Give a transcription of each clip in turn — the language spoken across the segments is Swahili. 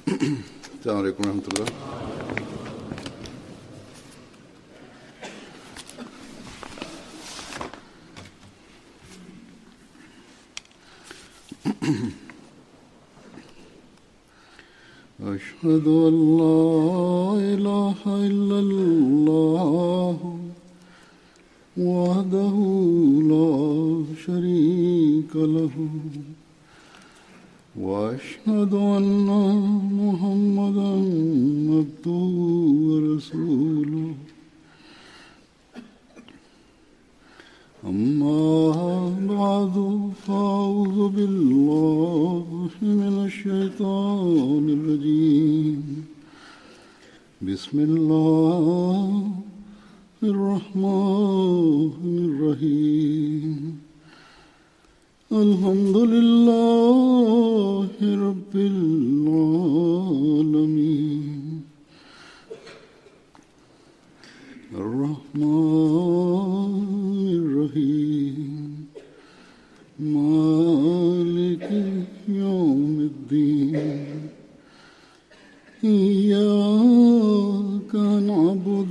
السلام عليكم ورحمة الله أشهد أن لا إله إلا الله وحده لا شريك له وأشهد أن محمدا عبده ورسوله أما بعد فأعوذ بالله من الشيطان الرجيم بسم الله الرحمن الرحيم الحمد لله رب العالمين الرحمن الرحيم مالك يوم الدين إياك نعبد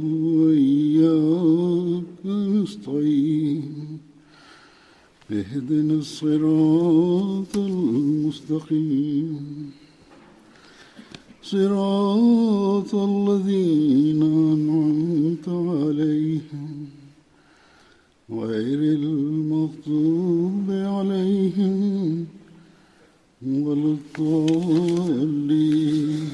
وإياك نستعين اهدنا الصراط المستقيم صراط الذين أنعمت عليهم غير المغضوب عليهم ولا الضالين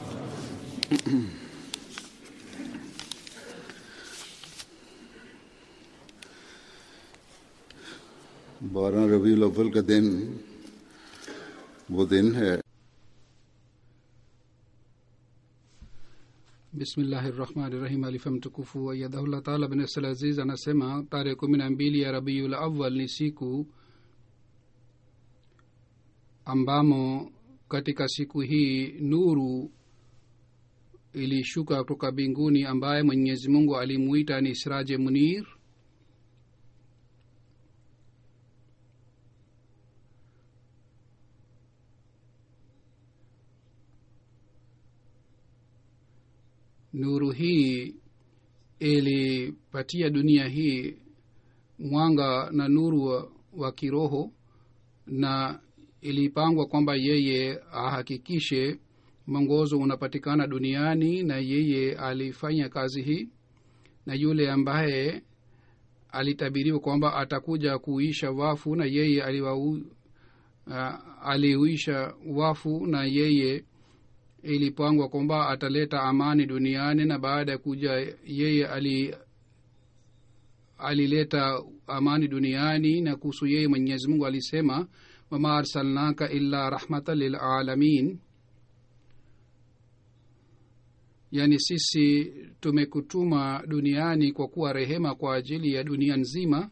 बारह रबी अव्वल का दिन वो दिन है bismillahi rahmani rahim alifa mtukufu ayadahullah taala bin sal aziz anasema tarehe kumi na mbili ya rabiul awal ni siku ambamo katika siku hii nuru ilishuka kutoka mbinguni ambaye mwenyezi mungu alimuita ni siraje munir nuru hii ilipatia dunia hii mwanga na nuru wa, wa kiroho na ilipangwa kwamba yeye ahakikishe mwongozo unapatikana duniani na yeye alifanya kazi hii na yule ambaye alitabiriwa kwamba atakuja kuisha wafu na yeye aliwau, uh, aliuisha wafu na yeye ilipangwa kwamba ataleta amani duniani na baada ya kuja yeye ali alileta amani duniani na kuhusu yeye mwenyezi mungu alisema wama arsalnaka illa rahmatan lilalamin yaani sisi tumekutuma duniani kwa kuwa rehema kwa ajili ya dunia nzima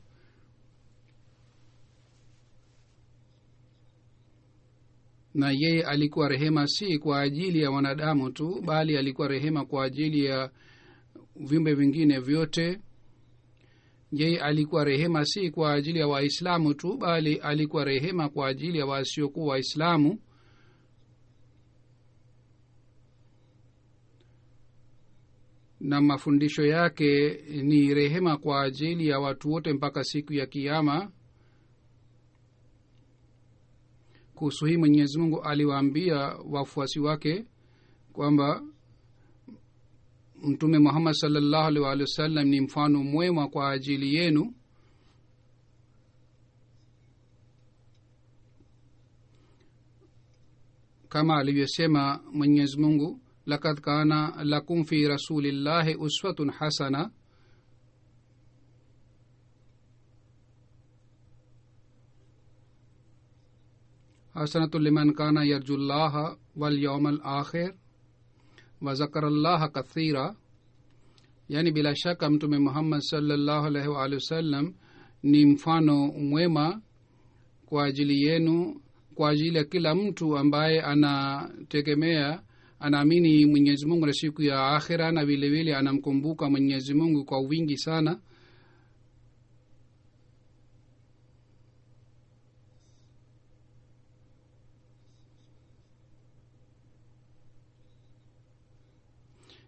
na yeye alikuwa rehema si kwa ajili ya wanadamu tu bali alikuwa rehema kwa ajili ya viumbe vingine vyote yeye alikuwa rehema si kwa ajili ya waislamu tu bali alikuwa rehema kwa ajili ya wasiokuwa waislamu na mafundisho yake ni rehema kwa ajili ya watu wote mpaka siku ya kiama kuhusu hii mwenyezi mungu aliwaambia wafuasi wake kwamba mtume muhammad salllahu alih waalihi wasallam ni mfano mwema kwa ajili yenu kama alivyosema mwenyezi mungu lakad kana lakum fi rasulillahi uswatun hasana hasanatu liman kana yarju llaha walyauma alakhir wazakara llaha kathira yaani bila shaka mtume muhammad salllahu alaihi waalihi wasallam ni mfano mwema kwa ajili yenu kwa ajili ya kila mtu ambaye anategemea anaamini mwenyezi mungu na siku ya akhira na vilevile anamkumbuka mwenyezi mungu kwa wingi sana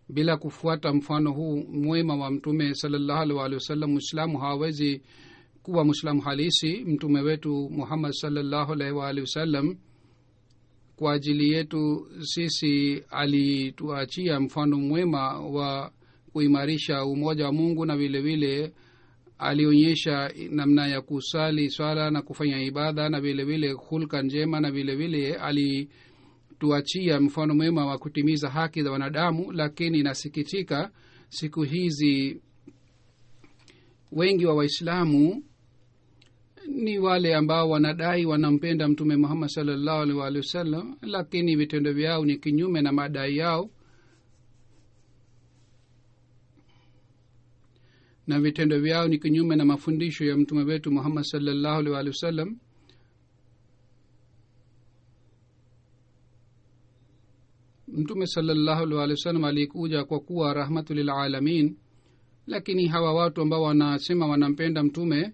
bila kufuata mfano huu mwema wa mtume salallahu alih walihi wasallam mwislamu hawezi kuwa mwislamu halisi mtume wetu muhammad salallahu alaihi waalihi wasallam kwa ajili yetu sisi alituachia mfano mwema wa kuimarisha umoja wa mungu na vile vile alionyesha namna ya kusali swala na kufanya ibada na vile vile hulka njema na vile vile alituachia mfano mwema wa kutimiza haki za wanadamu lakini inasikitika siku hizi wengi wa waislamu ni wale ambao wanadai wanampenda mtume muhammad salllahu alih waalihi wasallam lakini vitendo vyao ni kinyume na madai yao na vitendo vyao ni kinyume na mafundisho ya mtume wetu muhammad salllahu alih waalihi wasallam mtume salllahu alih waalihi wasallam alikuja kwa kuwa rahmatu lilalamin lakini hawa watu ambao wanasema wanampenda mtume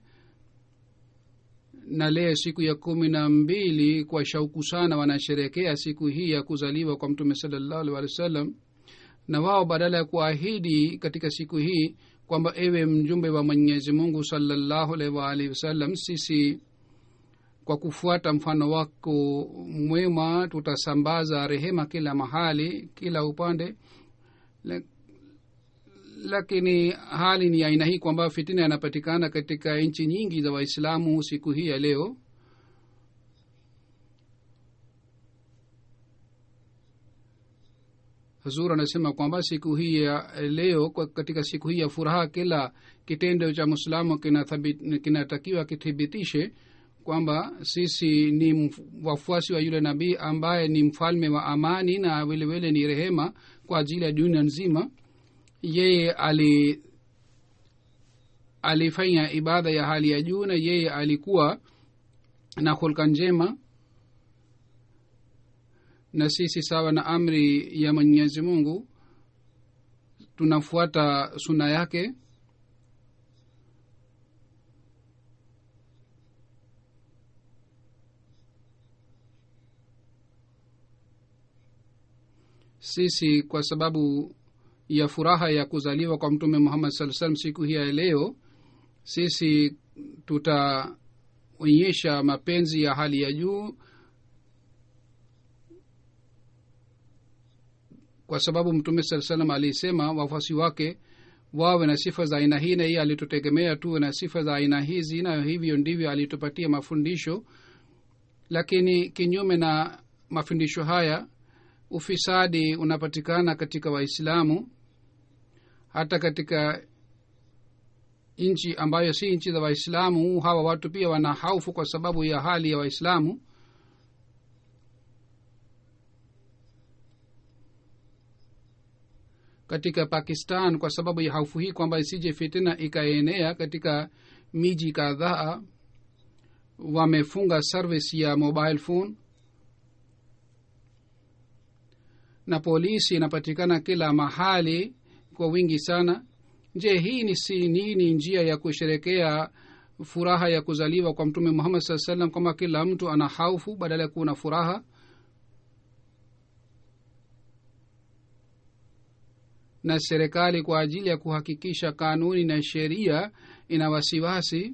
na leo siku ya kumi na mbili kwa shauku sana wanasherekea siku hii ya kuzaliwa kwa mtume salllahu alih walih wa sallam na wao badala ya kuahidi katika siku hii kwamba ewe mjumbe wa mwenyezi mungu salallahu alaihi waalihi wasallam sisi kwa kufuata mfano wako mwema tutasambaza rehema kila mahali kila upande Le, lakini hali ni aina hii kwamba fitina yanapatikana katika nchi nyingi za waislamu siku hii ya leo hazur anasema kwamba siku hii ya leo katika siku hii ya furaha kila kitendo cha mwislamu kinatakiwa kithibitishe kwamba sisi ni wafuasi wa yule nabii ambaye ni mfalme wa amani na vilevile ni rehema kwa ajili ya dunia nzima yeye ali alifanya ibada ya hali ya juu na yeye alikuwa na hulka njema na sisi sawa na amri ya mwenyezi mungu tunafuata suna yake sisi kwa sababu ya furaha ya kuzaliwa kwa mtume muhammad saa salam siku hii ya leo sisi tutaonyesha mapenzi ya hali ya juu kwa sababu mtume saa salam alisema wafuasi wake wawe na sifa za aina hii na hii alitutegemea tuwe na sifa za aina hizi na hivyo ndivyo alitupatia mafundisho lakini kinyume na mafundisho haya ufisadi unapatikana katika waislamu hata katika nchi ambayo si nchi za waislamu hawa watu pia wana haufu kwa sababu ya hali ya waislamu katika pakistan kwa sababu ya haufu hii kwamba isije fitina ikaenea katika miji kadhaa wamefunga service ya mobile phone na polisi inapatikana kila mahali kwa wingi sana je hii ni si nini njia ya kusherekea furaha ya kuzaliwa kwa mtume muhammad saa salam kwamba kila mtu ana haufu badala ya kuwa na furaha na serikali kwa ajili ya kuhakikisha kanuni na sheria ina wasiwasi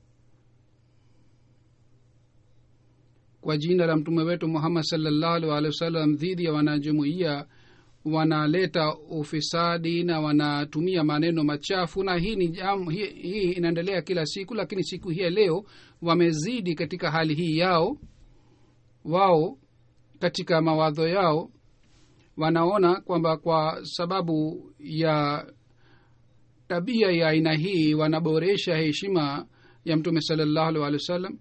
kwa jina la mtume wetu muhammad salllahu alih walihi wasallam dhidi ya wanajumuiya wanaleta ufisadi na wanatumia maneno machafu na hii ni jam, hii, hii inaendelea kila siku lakini siku hii ya leo wamezidi katika hali hii yao wao katika mawadho yao wanaona kwamba kwa sababu ya tabia ya aina hii wanaboresha heshima ya mtume salallahu alih walih wa sallam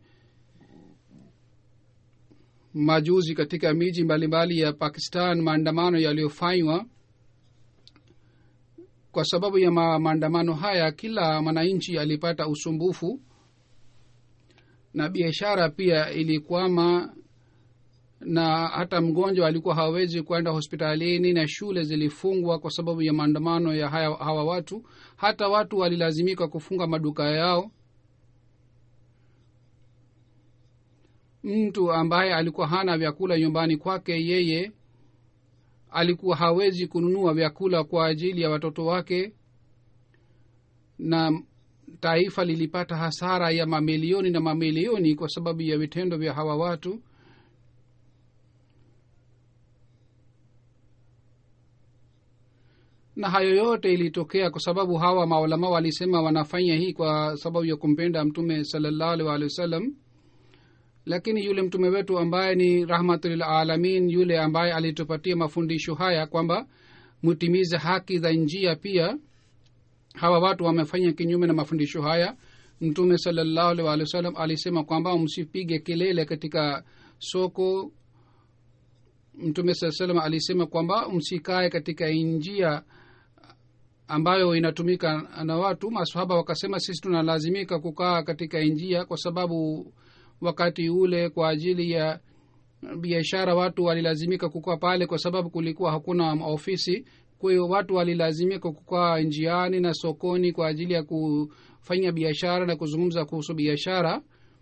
majuzi katika miji mbalimbali ya pakistan maandamano yaliyofanywa kwa sababu ya ma, maandamano haya kila mwananchi alipata usumbufu na biashara pia ilikwama na hata mgonjwa alikuwa hawezi kwenda hospitalini na shule zilifungwa kwa sababu ya maandamano ya haya, hawa watu hata watu walilazimika kufunga maduka yao mtu ambaye alikuwa hana vyakula nyumbani kwake yeye alikuwa hawezi kununua vyakula kwa ajili ya watoto wake na taifa lilipata hasara ya mamilioni na mamilioni kwa sababu ya vitendo vya hawa watu na hayo yote ilitokea kwa sababu hawa maulama walisema wanafanya hii kwa sababu ya kumpenda mtume salallahu alih walihi wasallam lakini yule mtume wetu ambaye ni rahmatulilalamin yule ambaye alitupatia mafundisho haya kwamba mutimize haki za njia pia hawa watu wamefanya kinyume na mafundisho haya mtume salallahu alih walihi wasallam alisema kwamba msipige kelele katika soko mtume saa salam alisema kwamba msikae katika njia ambayo inatumika na watu masahaba wakasema sisi tunalazimika kukaa katika njia kwa sababu wakati ule kwa ajili ya biashara watu walilazimika kukaa pale kwa sababu kulikuwa hakuna ofisi kwa hiyo watu walilazimika kukaa njiani na sokoni kwa ajili ya kufanya biashara na kuzungumza kuhusu biashara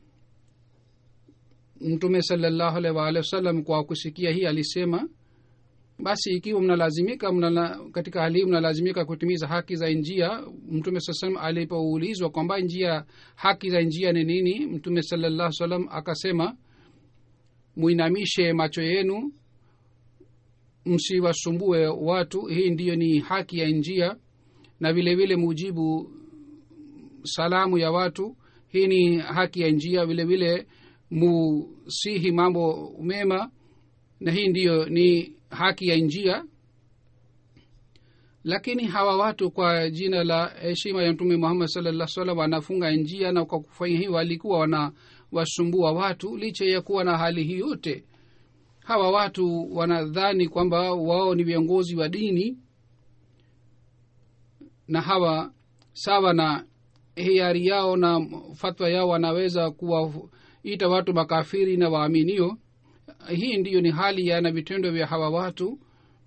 mtume salallahu alaihi waalihi wasallam kwa kusikia hii alisema basi ikiwa mnalazimika mnala, katika hali hii mnalazimika kutimiza haki za njia mtume saa salam alipoulizwa kwamba njia haki za njia ni nini mtume salallahu salam akasema muinamishe macho yenu msiwasumbue watu hii ndiyo ni haki ya njia na vile vile mujibu salamu ya watu hii ni haki ya njia vile vile musihi mambo mema na hii ndiyo ni haki ya njia lakini hawa watu kwa jina la heshima ya mtume muhammad sallallahu salam wanafunga njia na kwa kufanya hii walikuwa wanawasumbua watu licha ya kuwa na hali hii yote hawa watu wanadhani kwamba wao ni viongozi wa dini na hawa sawa na hiari yao na fatwa yao wanaweza kuwaita watu makafiri na waaminio hii ndiyo ni hali ya na vitendo vya hawa watu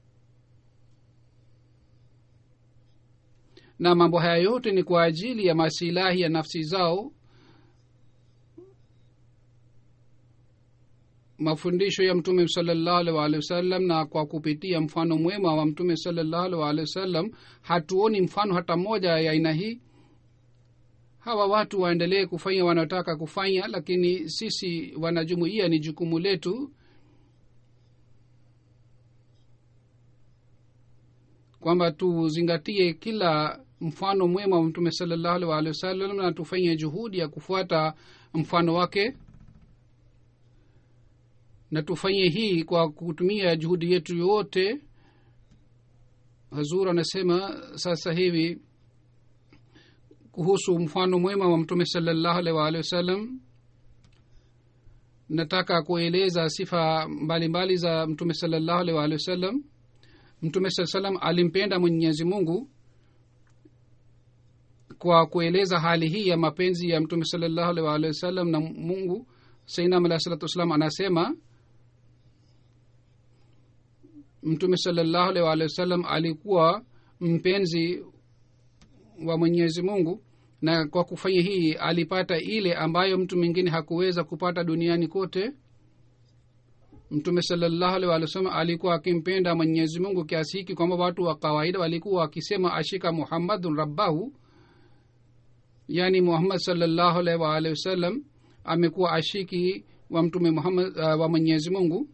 na mambo haya yote ni kwa ajili ya masilahi ya nafsi zao mafundisho ya mtume salallahu alih waalihi wasallam na kwa kupitia mfano mwema wa mtume salallahu alih waalihi wasallam hatuoni mfano hata moja ya aina hii hawa watu waendelee kufanya wanaotaka kufanya lakini sisi wanajumuia ni jukumu letu kwamba tuzingatie kila mfano mwema wa mtume salallahu alih waalihi wasallam na tufanye juhudi ya kufuata mfano wake na tufanye hii kwa kutumia juhudi yetu yote hazur anasema sasa hivi kuhusu mfano mwema wa mtume salallahu alih waalihi wasallam nataka kueleza sifa mbalimbali mbali za mtume salallahu alih waalihi wasallam mtume saa salam alimpenda mwenyezi mungu kwa kueleza hali hii ya mapenzi ya mtume salallahu alih waalihi wasallam na mungu sainam alahi salatu wassalam anasema mtume salallahu alih waalihi wasallam alikuwa mpenzi wa mwenyezi mungu na kwa kufanya hii alipata ile ambayo mtu mwingine hakuweza kupata duniani kote mtume salallahu alih walih wasallam alikuwa akimpenda mwenyezi mungu kiasi hiki kwamba watu wa kawaida walikuwa wakisema ashika muhammadun rabbahu yaani muhammad salallahu alaihi waalihi wasallam amekuwa ashiki wa mtume muhammad uh, wa mwenyezi mungu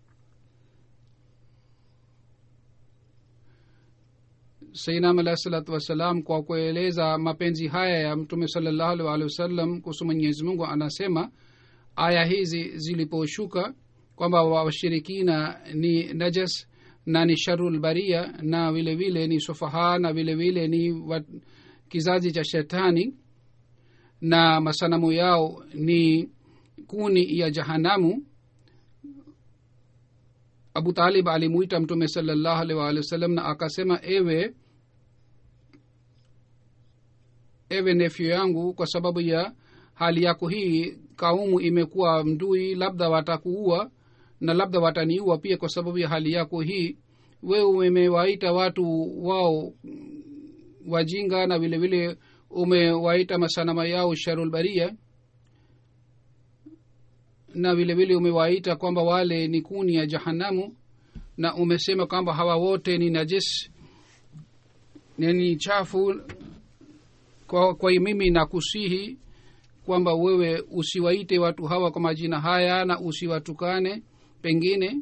sainam alahi salatu wassalam kwa kueleza mapenzi haya ya mtume salallahu alih waalihi wasallam kuhusu mwenyezi mungu anasema aya hizi ziliposhuka kwamba washirikina ni najas na ni sharul baria na vile vile ni sofaha na vile vile ni wa, kizazi cha shetani na masanamu yao ni kuni ya jahanamu abu talib alimuita mtume salallahu alih waalihi wasallam na akasema ewe ewe nefyo yangu kwa sababu ya hali yako hii kaumu imekuwa mdui labda watakuua na labda wataniua pia kwa sababu ya hali yako hii wewe umewaita watu wao wajinga na vile vile umewaita masanama yao sharulbaria na vile vile umewaita kwamba wale ni kuni ya jahanamu na umesema kwamba hawa wote ni najis ni chafu kwa, kwa mimi nakusihi kwamba wewe usiwaite watu hawa kwa majina haya na usiwatukane pengine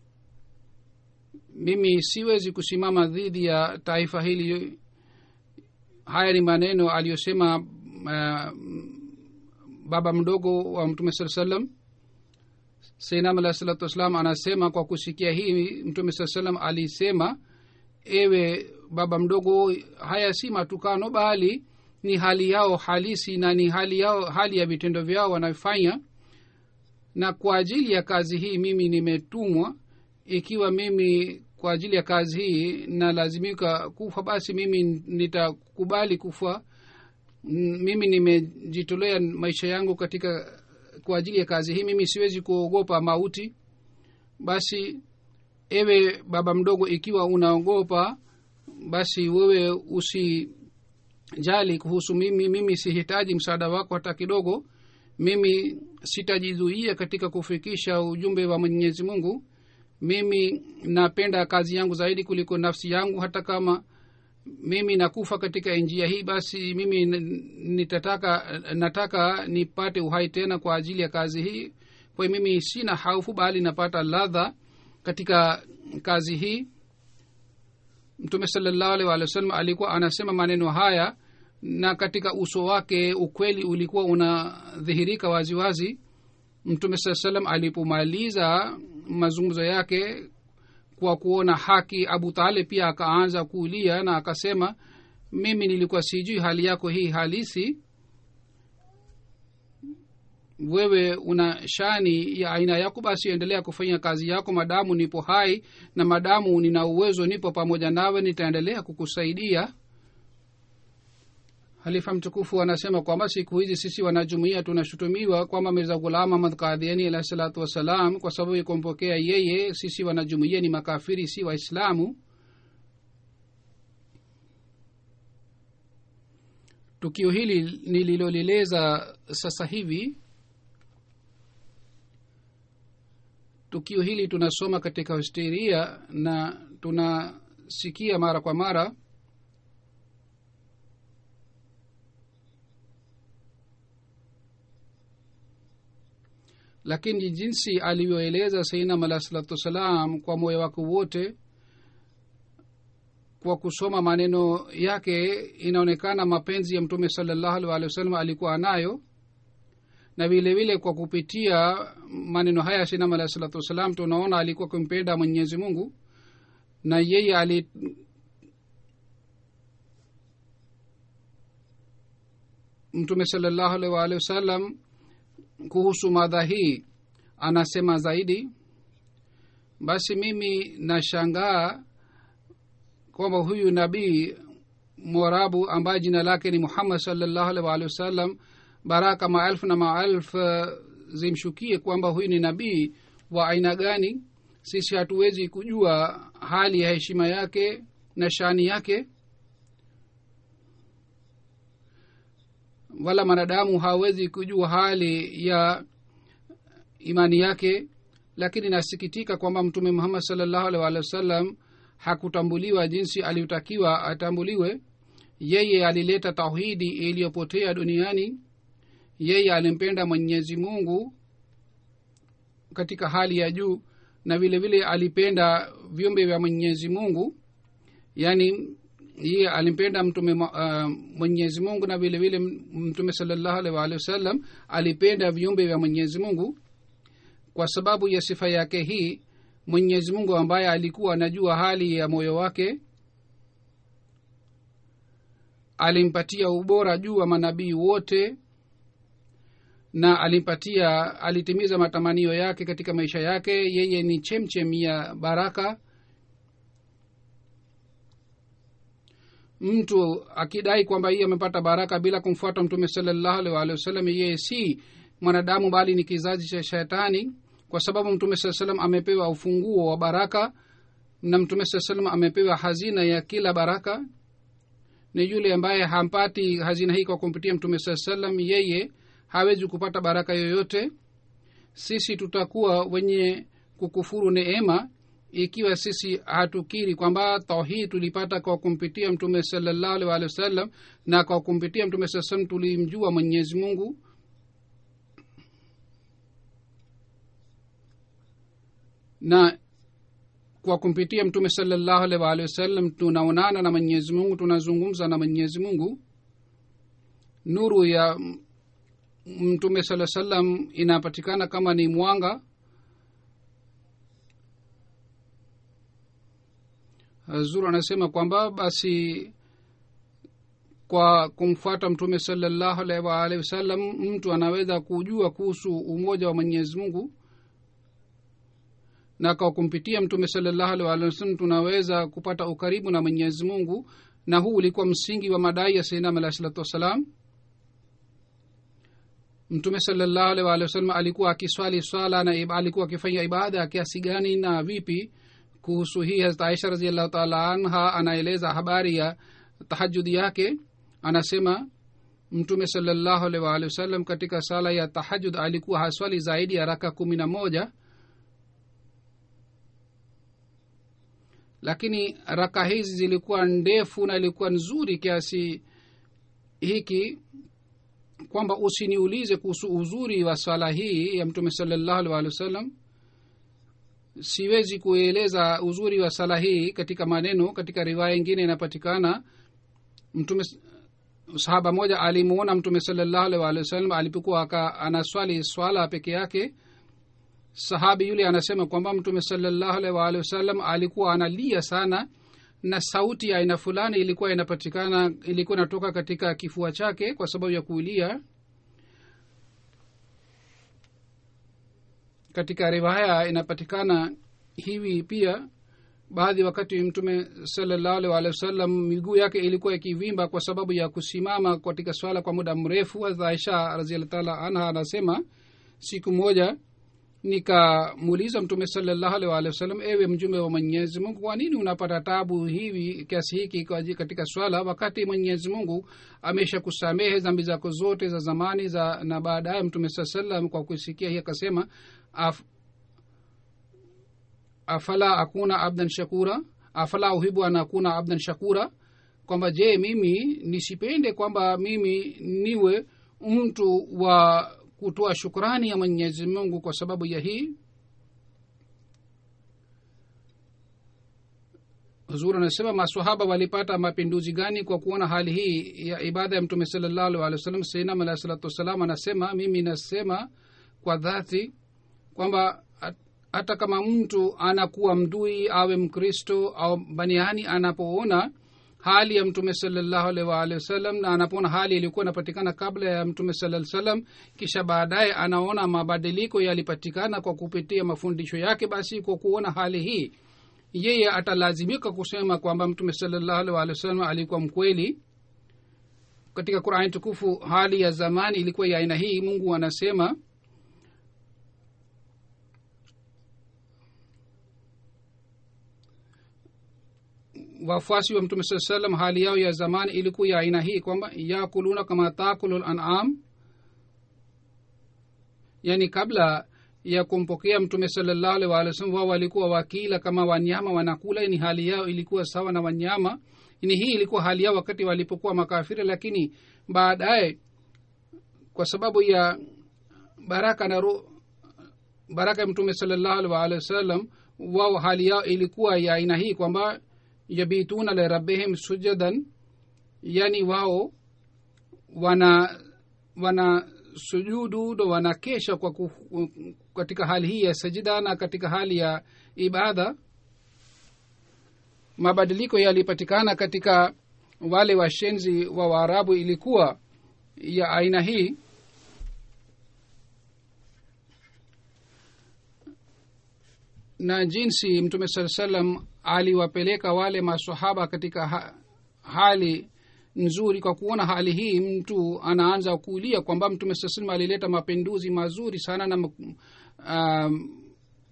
mimi siwezi kusimama dhidi ya taifa hili haya ni maneno aliyosema uh, baba mdogo wa mtume saa salam seinam alah salatu wassalam anasema kwa kusikia hii mtume saa salam alisema ewe baba mdogo haya si matukano bali ni hali yao halisi na ni hali yao hali ya vitendo vyao wanafanya na kwa ajili ya kazi hii mimi nimetumwa ikiwa mimi kwa ajili ya kazi hii nalazimika kufa basi mimi nitakubali kufa mimi nimejitolea maisha yangu katika kwa ajili ya kazi hii mimi siwezi kuogopa mauti basi ewe baba mdogo ikiwa unaogopa basi wewe usijali kuhusu mimi mimi sihitaji msaada wako hata kidogo mimi sitajizuia katika kufikisha ujumbe wa mwenyezi mungu mimi napenda kazi yangu zaidi kuliko nafsi yangu hata kama mimi nakufa katika njia hii basi mimi nitataka nataka nipate uhai tena kwa ajili ya kazi hii kwa hiyo mimi sina haufu bali napata ladha katika kazi hii mtume salallahu alih walih wa sallam alikuwa anasema maneno haya na katika uso wake ukweli ulikuwa unadhihirika waziwazi mtume saa salam alipomaliza mazungumzo yake kwa kuona haki abu talib pia akaanza kuulia na akasema mimi nilikuwa sijui hali yako hii halisi wewe una shani ya aina yako basi endelea kufanya kazi yako madamu nipo hai na madamu nina uwezo nipo pamoja nawe nitaendelea kukusaidia halifa mtukufu anasema kwamba siku hizi sisi wanajumuia tunashutumiwa kwamba mirza ghulam ahmad kadhiani alahi salatu wassalam kwa sababu ya kumpokea yeye sisi wanajumuia ni makafiri si waislamu tukio hili nililolileza sasa hivi tukio hili tunasoma katika historia na tunasikia mara kwa mara lakini jinsi alivyoeleza sainam alah salatu wassalam kwa moyo wake wote kwa kusoma maneno yake inaonekana mapenzi ya mtume salallahu alih walih wasallam alikuwa anayo na vile vile kwa kupitia maneno haya sainam alah salatu wassalam tunaona alikuwa kumpenda mwenyezi mungu na yeye ali mtume salallahu alih waalihi wasallam kuhusu madha hii anasema zaidi basi mimi nashangaa kwamba huyu nabii morabu ambaye jina lake ni muhammad salllahu alih waalihi wasallam baraka maelfu na maelfu zimshukie kwamba huyu ni nabii wa aina gani sisi hatuwezi kujua hali ya heshima yake na shani yake wala mwanadamu hawezi kujua hali ya imani yake lakini nasikitika kwamba mtume muhammad salllahu alih walih wasallam hakutambuliwa jinsi alivyotakiwa atambuliwe yeye alileta tauhidi iliyopotea duniani yeye alimpenda mwenyezi mungu katika hali ya juu na vile vile alipenda viumbe vya mwenyezi mungu yaani yeye alimpenda mtume uh, mwenyezi mungu na vile vile mtume salallahu alih waalihi wasallam alipenda viumbe vya mwenyezi mungu kwa sababu ya sifa yake hii mwenyezi mungu ambaye alikuwa anajua hali ya moyo wake alimpatia ubora juu wa manabii wote na alimpatia alitimiza matamanio yake katika maisha yake yeye ni chemchem ya baraka mtu akidai kwamba yeye amepata baraka bila kumfuata mtume salallahu alih walihi wasallam yeye si mwanadamu bali ni kizazi cha shetani kwa sababu mtume saa salam amepewa ufunguo wa baraka na mtume saa salam amepewa hazina ya kila baraka ni yule ambaye hampati hazina hii kwa kumpitia mtume saa salam yeye hawezi kupata baraka yoyote sisi tutakuwa wenye kukufuru neema ikiwa sisi hatukiri kwamba tauhid tulipata kwa kumpitia mtume salallahu alih walih wasallam na kwa kumpitia mtume saa salam tulimjua mwenyezi mungu na kwa kumpitia mtume salallahu alih waalihi wasallam tunaonana na mwenyezi mungu tunazungumza na mwenyezi mungu nuru ya mtume saa salam inapatikana kama ni mwanga zur anasema kwamba basi kwa kumfuata mtume salallahu alaihi waalihi wasallam mtu anaweza kujua kuhusu umoja wa mwenyezi mungu na kwa kumpitia mtume salallahu alaihi waalihi wasallam tunaweza kupata ukaribu na mwenyezi mungu na huu ulikuwa msingi wa madai ya sainam alahi salatu wassalam mtume salallahu alaihi waalihi wasallam alikuwa akiswali swala na alikuwa akifanya ibada ya kiasi gani na vipi kuhusu hii hazrat aisha raziallahu taala anha anaeleza habari ya tahajudi yake anasema mtume salallahu alaihi waalihi wasallam katika sala ya tahajud alikuwa haswali zaidi ya raka kumi na moja lakini raka hizi zilikuwa ndefu na ilikuwa nzuri kiasi hiki kwamba usiniulize kuhusu uzuri wa swala hii ya mtume salallahu alih walih wasallam siwezi kueleza uzuri wa sala hii katika maneno katika riwaya ingine inapatikana mtume sahaba moja alimuona mtume salallahu alih walih wasallam alipokuwa anaswali swala peke yake sahabi yule anasema kwamba mtume salallahu alih waalihi wasallam alikuwa analia sana na sauti ya aina fulani ilikuwa inapatikana ilikuwa inatoka katika kifua chake kwa sababu ya kulia katika riwaya inapatikana hivi pia baadhi wakati mtume salallahu alih waalihi wasallam miguu yake ilikuwa ikivimba kwa sababu ya kusimama katika swala kwa muda mrefu aisha raziallah taala anha anasema siku moja nikamuuliza mtume salallahu alih waalihi wasallam ewe mjumbe wa mwenyezi mungu kwa nini unapata tabu hivi kiasi hiki katika swala wakati mwenyezi mungu amesha kusamehe dhambi zako zote za zamani za na baadaye mtume saa salam kwa kusikia hii akasema af, afala akuna abdan shakura afala uhibu an akuna abdan shakura kwamba je mimi nisipende kwamba mimi niwe mtu wa kutoa shukrani ya mwenyezi mungu kwa sababu ya hii huzuri anasema masahaba walipata mapinduzi gani kwa kuona hali hii ya ibada ya mtume salallahu alih wa sallam sainam alahi salatu wassalam anasema mimi nasema kwa dhati kwamba hata kama mtu anakuwa mdui awe mkristo au baniani anapoona hali ya mtume salallahu alaihi waalihi wasallam na anapoona hali iliyokuwa inapatikana kabla ya mtume salaa salam kisha baadaye anaona mabadiliko yalipatikana kwa kupitia mafundisho yake basi kwa kuona hali hii yeye atalazimika kusema kwamba mtume salallahu alaihi waalihi wasallam alikuwa mkweli katika qurani tukufu hali ya zamani ilikuwa ya aina hii mungu anasema wafuasi wa mtume saa salam hali yao ya zamani ilikuwa ya aina hii kwamba yakuluna kama takulu lanam yani kabla ya kumpokea mtume salallahu alih walih wasallam wao walikuwa wakila kama wanyama wanakula ni hali yao ilikuwa sawa na wanyama ni hii ilikuwa hali yao wakati walipokuwa makafiri lakini baadaye kwa sababu ya baraka na ru, baraka ya mtume salallahu alih walih wasallam wao hali yao ilikuwa ya aina hii kwamba yabituna lirabihim sujadan yani wao wana wana sujudu ndo wanakesha kwa ku, katika hali hii ya sajida na katika hali ya ibada mabadiliko yalipatikana katika wale washenzi wa waarabu ilikuwa ya aina hii na jinsi mtume saa salam aliwapeleka wale masahaba katika ha, hali nzuri kwa kuona hali hii mtu anaanza kuulia kwamba mtume saa salam alileta mapinduzi mazuri sana na um,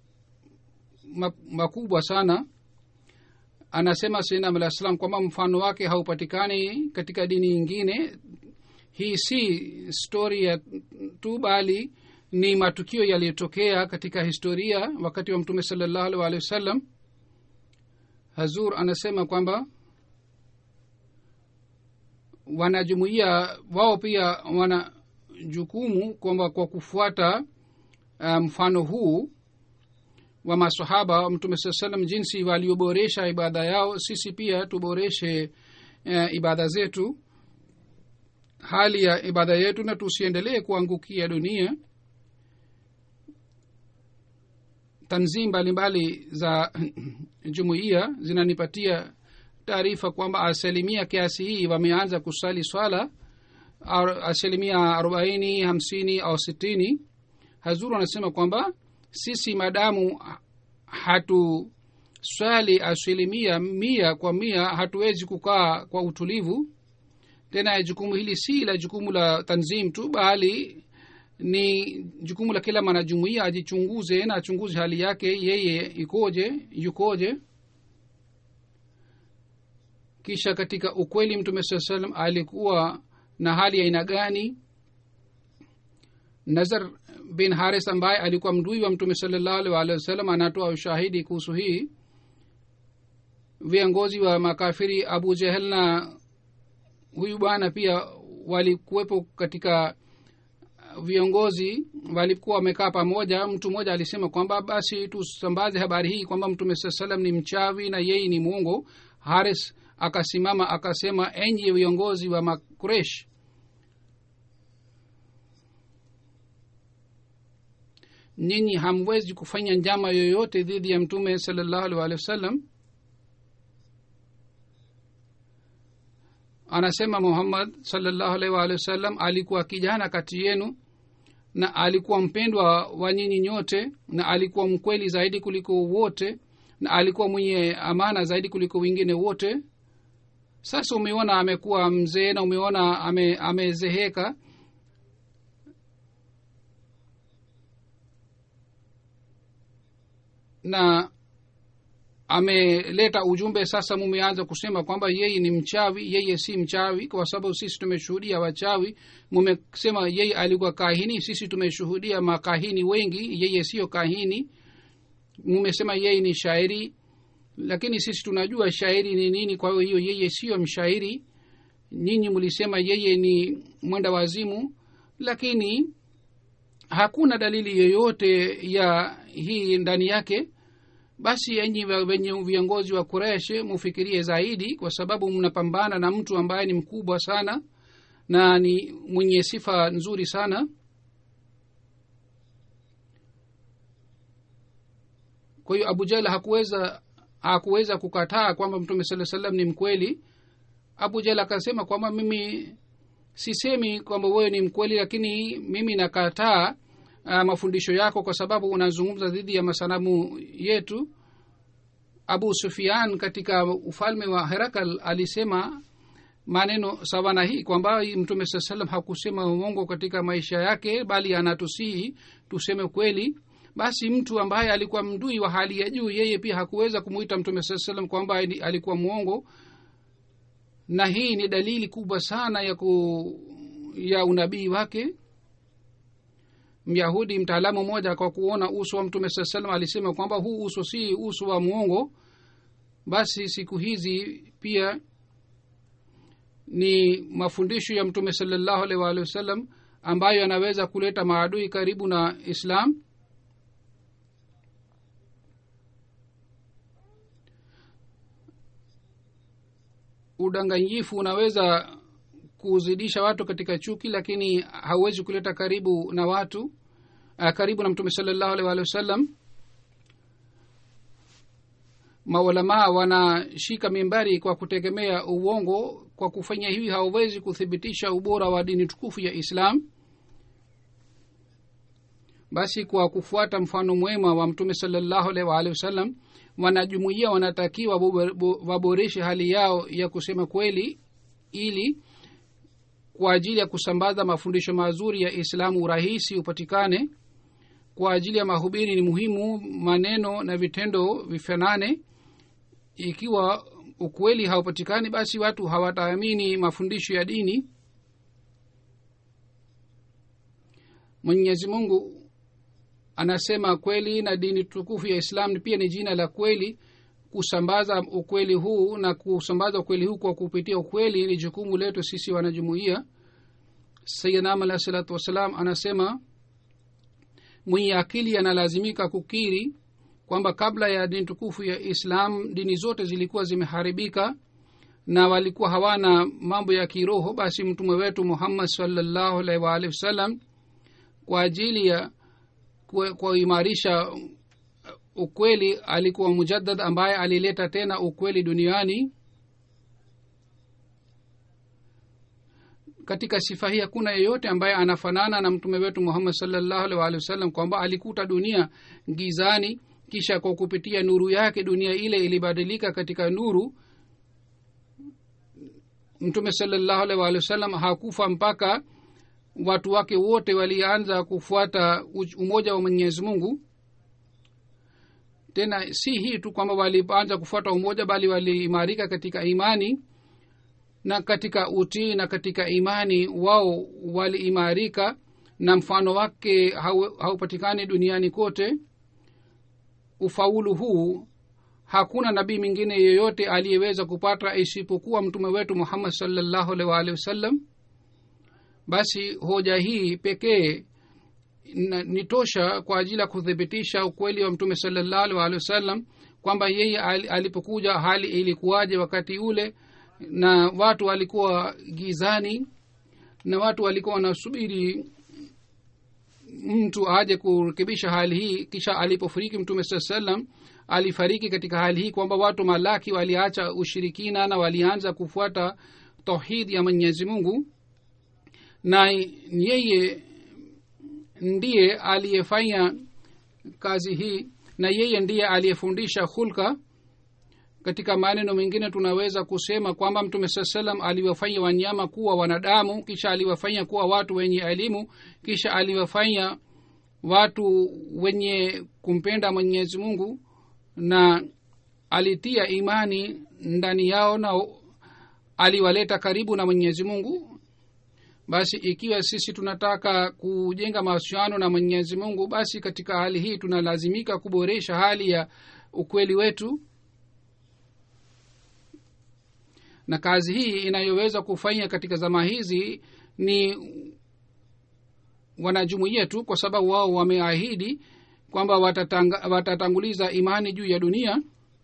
makubwa sana anasema sainam alah salam kwamba mfano wake haupatikani katika dini nyingine hii si stori ya tu bali ni matukio yaliyotokea katika historia wakati wa mtume salallahu alih walihi wasallam hazur anasema kwamba wanajumuia wao pia wana jukumu kwamba kwa kufuata mfano um, huu wa masahaba wa mtume saa salam jinsi walioboresha ibada yao sisi pia tuboreshe uh, ibada zetu hali ya ibada yetu na tusiendelee kuangukia dunia tanzim mbalimbali za jumuiya zinanipatia taarifa kwamba asilimia kiasi hii wameanza kusali swala asilimia arobaini hamsini au sitini hazuru anasema kwamba sisi madamu hatu swali asilimia mia kwa mia hatuwezi kukaa kwa utulivu tena jukumu hili si la jukumu la tanzim tu bali ni jukumu la kila mwanajumuia ajichunguze na achunguze hali yake yeye ikoje yukoje kisha katika ukweli mtume saa salam alikuwa na hali ya aina gani nazar bin haris ambaye alikuwa mdui wa mtume salallahu alih waalihi wasallam anatoa ushahidi kuhusu hii viongozi wa makafiri abu jehel na huyu bwana pia walikuwepo katika viongozi walikuwa wamekaa pamoja mtu mmoja alisema kwamba basi tusambaze habari hii kwamba mtume saa salam ni mchawi na yeye ni mwongo haris akasimama akasema enyi viongozi wa makuresh nyinyi hamwezi kufanya njama yoyote dhidi ya mtume salallahu alih walihi wasallam anasema muhammad salallahu alaihi waalihi wasallam alikuwa kijana kati yenu na alikuwa mpendwa wa nyinyi nyote na alikuwa mkweli zaidi kuliko wote na alikuwa mwenye amana zaidi kuliko wengine wote sasa umeona amekuwa mzee na umeona ame, amezeheka na ameleta ujumbe sasa mumeanza kusema kwamba yeye ni mchawi yeye si mchawi kwa sababu sisi tumeshuhudia wachawi mumesema yeye alikuwa kahini sisi tumeshuhudia makahini wengi yeye siyo kahini mumesema yeye ni shairi lakini sisi tunajua shairi ni nini kwa hiyo yeye siyo mshairi nyinyi mlisema yeye ni mwenda wazimu lakini hakuna dalili yoyote ya hii ndani yake basi enyi wenye viongozi wa kuresh mufikirie zaidi kwa sababu mnapambana na mtu ambaye ni mkubwa sana na ni mwenye sifa nzuri sana kwa hiyo abu jahal hakuweza hakuweza kukataa kwamba mtume saa salam ni mkweli abu jahal akasema kwamba mimi sisemi kwamba wewe ni mkweli lakini mimi nakataa uh, mafundisho yako kwa sababu unazungumza dhidi ya masanamu yetu abu sufian katika ufalme wa herakal alisema maneno sawa na hii kwamba mtume saa salam hakusema uongo katika maisha yake bali anatusihi tuseme kweli basi mtu ambaye alikuwa mdui wa hali ya juu yeye pia hakuweza kumwita mtume saa salam kwamba alikuwa mwongo na hii ni dalili kubwa sana ya ku ya unabii wake myahudi mtaalamu mmoja kwa kuona uso wa mtume saa salam alisema kwamba huu uso si uso wa mwongo basi siku hizi pia ni mafundisho ya mtume salallahu alaihi waalihi wasallam ambayo yanaweza kuleta maadui karibu na islam udanganyifu unaweza kuzidisha watu katika chuki lakini hauwezi kuleta karibu na watu uh, karibu na mtume salallahu alaihi waalihi wasallam maulamaa wanashika mimbari kwa kutegemea uongo kwa kufanya hivi hawawezi kuthibitisha ubora wa dini tukufu ya islam basi kwa kufuata mfano mwema wa mtume salallahu alaihi waalihi wasallam wanajumuia wanatakiwa waboreshe hali yao ya kusema kweli ili kwa ajili ya kusambaza mafundisho mazuri ya islamu urahisi upatikane kwa ajili ya mahubiri ni muhimu maneno na vitendo vifanane ikiwa ukweli haupatikani basi watu hawataamini mafundisho ya dini mwenyezi mungu anasema kweli na dini tukufu ya islam pia ni jina la kweli kusambaza ukweli huu na kusambaza ukweli huu kwa kupitia ukweli ni jukumu letu sisi wanajumuia sayidnam alahi salatu wassalam anasema mwenye akili analazimika kukiri kwamba kabla ya dini tukufu ya islam dini zote zilikuwa zimeharibika na walikuwa hawana mambo ya kiroho basi mtume wetu muhammad salllahu alaihi waalihi wasallam kwa ajili ya kuimarisha ukweli alikuwa mujaddad ambaye alileta tena ukweli duniani katika sifa hii hakuna yeyote ambaye anafanana na mtume wetu muhammad salllahu alaihi waalihi wasallam kwamba alikuta dunia gizani kisha kwa kupitia nuru yake dunia ile ilibadilika katika nuru mtume salllahu alaihi waalihi wasallam hakufa mpaka watu wake wote walianza kufuata umoja wa mwenyezi mungu tena si hii tu kwamba walianza kufuata umoja bali waliimarika katika imani na katika utii na katika imani wao waliimarika na mfano wake haupatikani duniani kote ufaulu huu hakuna nabii mwingine yeyote aliyeweza kupata isipokuwa mtume wetu muhammad salllahu alaihi waalihi wasallam basi hoja hii pekee ni tosha kwa ajili ya kuthibitisha ukweli wa mtume salllahu alaihi waalihi wasallam kwamba yeye alipokuja hali ilikuwaje wakati ule na watu walikuwa gizani na watu walikuwa wanasubiri mtu aje kurekebisha hali hii kisha alipofariki mtume saa salam alifariki katika hali hii kwamba watu malaki waliacha ushirikina na walianza kufuata tauhidi ya mwenyezi mungu na yeye ndiye aliyefanya kazi hii na yeye ndiye aliyefundisha hulka katika maneno mengine tunaweza kusema kwamba mtume saa salam aliwafanya wanyama kuwa wanadamu kisha aliwafanya kuwa watu wenye elimu kisha aliwafanya watu wenye kumpenda mwenyezi mungu na alitia imani ndani yao na aliwaleta karibu na mwenyezi mungu basi ikiwa sisi tunataka kujenga mahusiano na mwenyezi mungu basi katika hali hii tunalazimika kuboresha hali ya ukweli wetu na kazi hii inayoweza kufanya katika zama hizi ni wanajumuia tu kwa sababu wao wameahidi kwamba watatang, watatanguliza imani juu ya dunia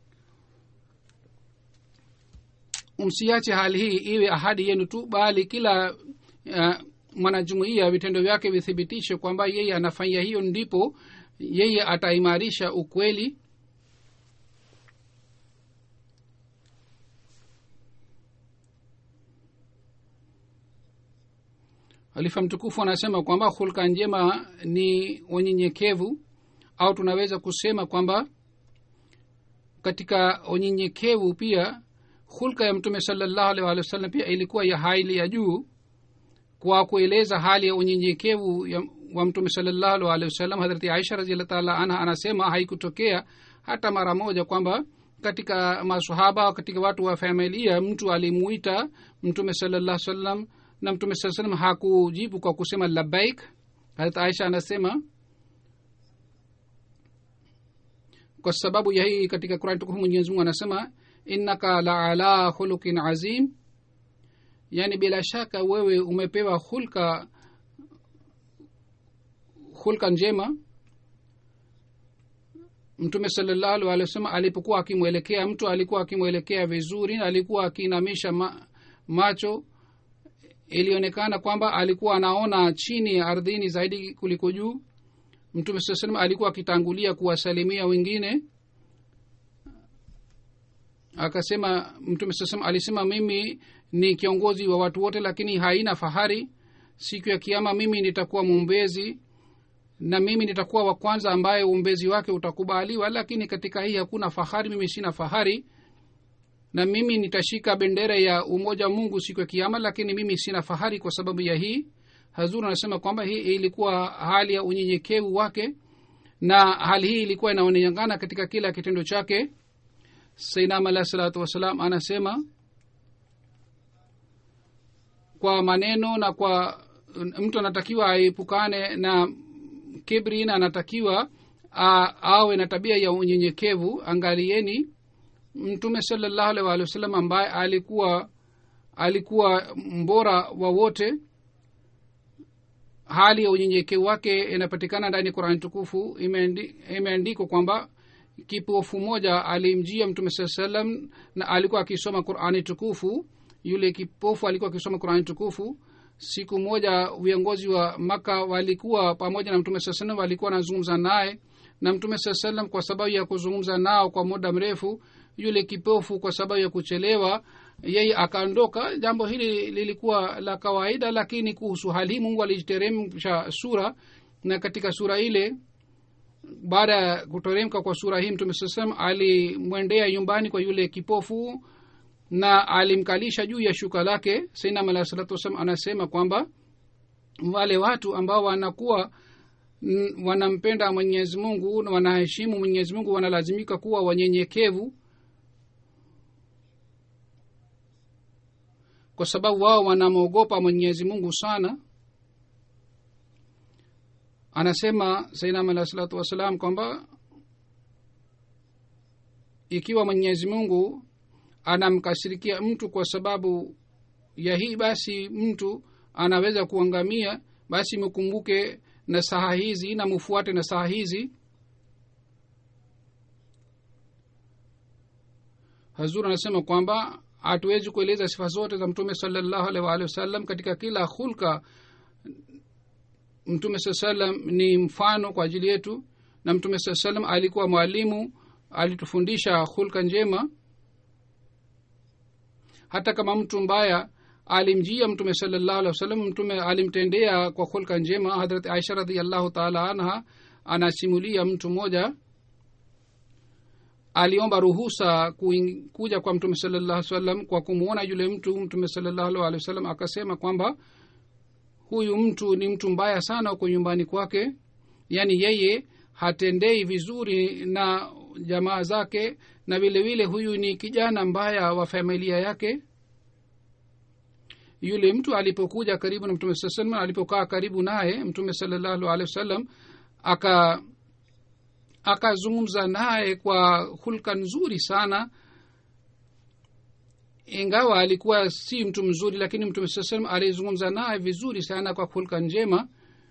msiache hali hii iwe ahadi yenu tu bali kila uh, mwanajumuia vitendo vyake vithibitishe kwamba yeye anafanya hiyo ndipo yeye ataimarisha ukweli halifa mtukufu anasema kwamba hulka njema ni unyenyekevu au tunaweza kusema kwamba katika unyenyekevu pia hulka ya mtume salallahu alih walih wa sallam pia ilikuwa ya hali ya juu kwa kueleza hali ya unyenyekevu wa mtume salallahu alih walih wasallam hadrati aisha raziallah taala anha anasema haikutokea hata mara moja kwamba katika masahaba katika watu wa familia mtu alimuita mtume salallah salam na mtume saa salam hakujibu kwa kusema labaik harat aisha anasema kwa sababu ya hii katika kurani tukufu mwenyezi mungu anasema innaka la ala khulukin azim yaani bila shaka wewe umepewa hulka hulka njema mtume salallahu alih wa sallam alipokuwa akimwelekea mtu alikuwa akimwelekea vizuri alikuwa akiinamisha ma, macho ilionekana kwamba alikuwa anaona chini ya ardhini zaidi kuliko juu mtume saa salam alikuwa akitangulia kuwasalimia wengine akasema mtume saa salam alisema mimi ni kiongozi wa watu wote lakini haina fahari siku ya kiama mimi nitakuwa mwombezi na mimi nitakuwa wa kwanza ambaye uombezi wake utakubaliwa lakini katika hii hakuna fahari mimi sina fahari na mimi nitashika bendera ya umoja wa mungu siku ya kiama lakini mimi sina fahari kwa sababu ya hii hazur anasema kwamba hii ilikuwa hali ya unyenyekevu wake na hali hii ilikuwa inaonekana katika kila kitendo chake sainam alahi salatu wassalam anasema kwa maneno na kwa mtu anatakiwa aepukane na kibri na anatakiwa a, awe na tabia ya unyenyekevu angalieni mtume salallahu alaihi waalihi wasallam ambaye alikuwa alikuwa mbora wa wote hali ya unyenyekevu wake inapatikana ndani ya qurani tukufu imeandi- imeandikwa kwamba kipofu moja alimjia mtume saa salam na alikuwa akisoma qurani tukufu yule kipofu alikuwa akisoma qurani tukufu siku moja viongozi wa maka walikuwa pamoja na mtume saa salam walikuwa wanazungumza naye na mtume saa salam kwa sababu ya kuzungumza nao kwa muda mrefu yule kipofu kwa sababu ya kuchelewa yeye akaondoka jambo hili lilikuwa la kawaida lakini kuhusu hali hii mungu aliteremsha sura na katika sura ile baada ya kuteremka kwa sura hii mtume saa salam alimwendea nyumbani kwa yule kipofu na alimkalisha juu ya shuka lake sainam alah salatu wassalam anasema kwamba wale watu ambao wanakuwa n- wanampenda mwenyezi mungu na wanaheshimu mwenyezi mungu wanalazimika kuwa wanyenyekevu kwa sababu wao wanamwogopa mwenyezi mungu sana anasema sainam alah salatu wassalam kwamba ikiwa mwenyezi mungu anamkasirikia mtu kwa sababu ya hii basi mtu anaweza kuangamia basi mkumbuke na saha hizi na mufuate na saha hizi hazur anasema kwamba hatuwezi kueleza sifa zote za mtume salallahu alaihi waalihi wasallam katika kila hulka mtume saa salam ni mfano kwa ajili yetu na mtume saa salam alikuwa mwalimu alitufundisha hulka njema hata kama mtu mbaya alimjia mtume salallahu alih wasallam mtume alimtendea kwa hulka njema hadrat aisha radiallahu taala anha anasimulia mtu mmoja aliomba ruhusa kuing, kuja kwa mtume salallahu salam kwa kumwona yule mtu mtume salallahu alehi wasallam akasema kwamba huyu mtu ni mtu mbaya sana huko nyumbani kwake yaani yeye hatendei vizuri na jamaa zake na vile vile huyu ni kijana mbaya wa familia yake yule mtu alipokuja karibu na mtume saa salam alipokaa karibu naye mtume salallahu alehi wasallam aka akazungumza naye kwa hulka nzuri sana ingawa alikuwa si mtu mzuri lakini mtume saa salam alizungumza naye vizuri sana kwa hulka njema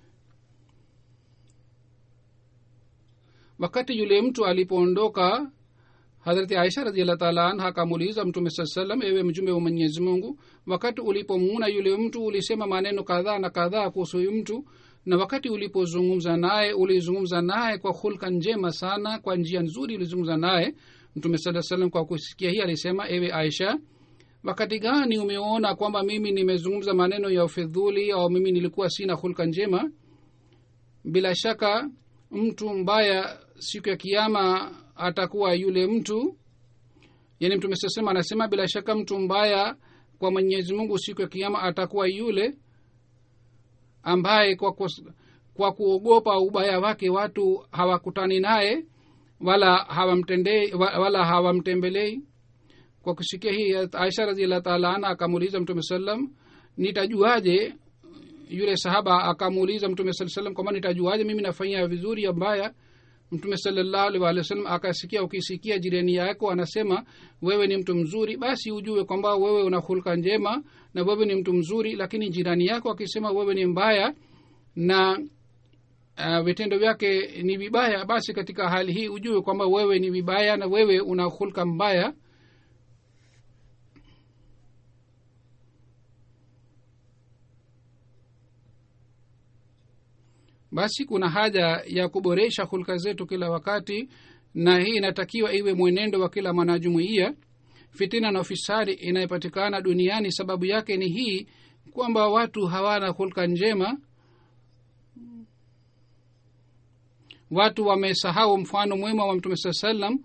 wakati yule mtu alipoondoka hadrati aisha radiallah taala anha akamuuliza mtume saa salam ewe mjumbe wa mwenyezi mungu wakati ulipomuuna yule mtu ulisema maneno kadhaa na kadhaa kuhusu huyu mtu na wakati ulipozungumza naye ulizungumza naye kwa hulka njema sana kwa njia nzuri ulizungumza naye mtume saa salam kwa kusikia hii alisema ewe aisha wakati gani umeona kwamba mimi nimezungumza maneno ya ufidhuli au mimi nilikuwa sina hulka njema bila shaka mtu mbaya siku ya kiama atakuwa yule mtu yani mtume sasema anasema bila shaka mtu mbaya kwa mwenyezi mungu siku ya kiama atakuwa yule ambaye kwa, kwa, kwa kuogopa ubaya wake watu hawakutani naye wala hawamtendei wala hawamtembelei kwa kusikia hii aisha radiallah taala ana akamuuliza mtume salam nitajuaje yule sahaba akamuuliza mtume saa salam kwamba nitajuaje mimi nafanyia vizuri ya mbaya mtume salallahu alih walih wa sallam akasikia ukisikia jirani yako anasema wewe ni mtu mzuri basi ujue kwamba wewe una hulka njema na wewe ni mtu mzuri lakini jirani yako akisema wewe ni mbaya na uh, vitendo vyake ni vibaya basi katika hali hii ujue kwamba wewe ni vibaya na wewe una hulka mbaya basi kuna haja ya kuboresha hulka zetu kila wakati na hii inatakiwa iwe mwenendo wa kila mwanajumuiya fitina na ufisadi inayopatikana duniani sababu yake ni hii kwamba watu hawana hulka njema watu wamesahau mfano mwema wa mtume saa salam